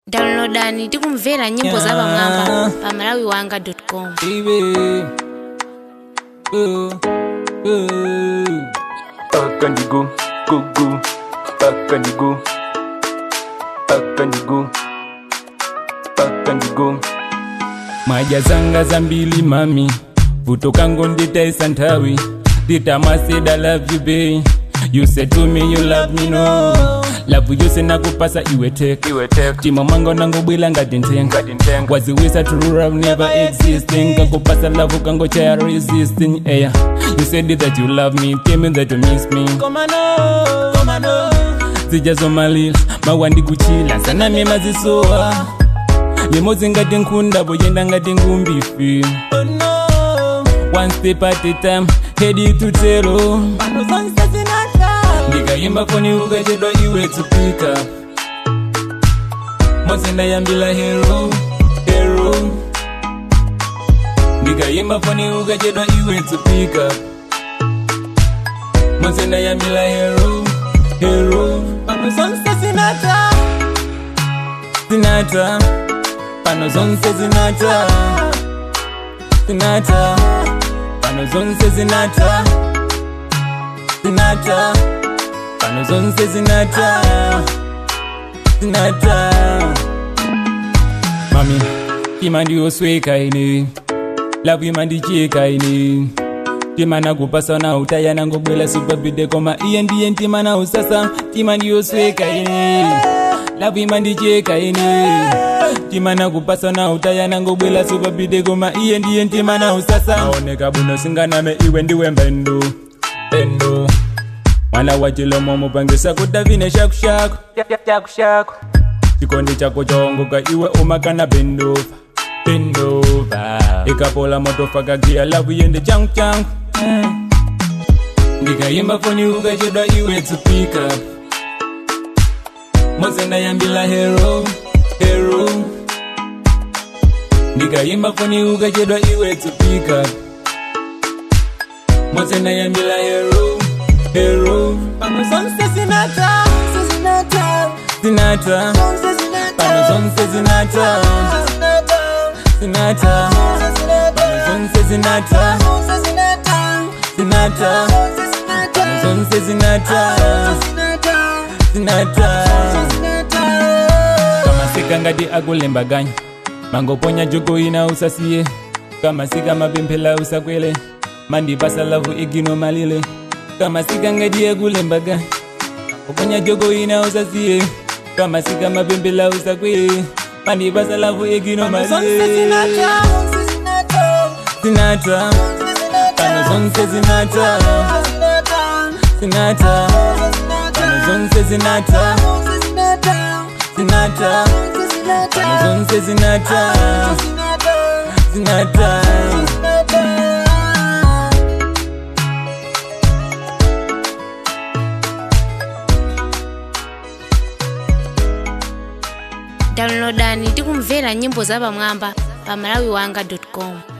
downloadani tikumvera nyimbo za pamwamba pa malawi wanga com baby. Ooh, ooh. Back and you go, go, go. Back and you go. Back and you go. Back and you go. Maja zanga zambili mami vuto kangu nditaisa nthawi nditamaseda love you babe you said to me you love me no lavu yose nakupasa iwe tek tima mwanga nangobwila ngati nthenga waziwisa true love never existing kakupasa lavu kango chaya resisting eya you said that you love me tell me that you miss me zijazomalila mawandi kuchila sanami mazisowa limodzi ngati nkhunda poyenda ngati ngumbifi one step at a time head to zero ndikayimba foni ukachedwa iwe tsupika modzi ndayambila hero hero ndikayimba foni ukachedwa iwe tsupika modzi ndayambila hero hero pano zonse zinata zinata pano zonse zinata zinata pano zonse zinata zinata pano zonse zinata zinata mami tima ndiyosweka ine lavu ima ndicheka ine tima nakupasa na utaya nangobwela supabide koma iye ndiye ntima na usasa tima ndiyosweka ine lavu ima ndicheka ine tima nakupasa na utaya nangobwela supabide koma iye ndiye ntima na usasa aoneka buno singaname iwe ndiwe mbendo mbendo mwana wa chilomo mupangisa kudavine shakushaku shakushaku chikondi chako chaongoka iwe umakana bendova bendova ikapola motofa kagia lavu yende changu changu ndikayimba foni ukachedwa iwe tsupika mose ndayambila hero hero ndikayimba foni ukachedwa iwe tsupika mose ndayambila hero hero pano zonse zinata zinata pano zonse zinata zinata pano zonse zinata zinata pano zonse zinata zinata kama sika ngati akulembaganya mangoponya joko ina usasiye kama sika mapemphela usakwele mandipasa lavu igino malile kama sika ngati akulembaganya kuponya joko ina usasiye kama sika mapemphela usakwele mandipasa lavu igino malile zinata pano zonse zinata zinata pano zonse zinata zinata pano zonse zinata zinata downloadani tikumvera nyimbo za pamwamba pa malawi wanga com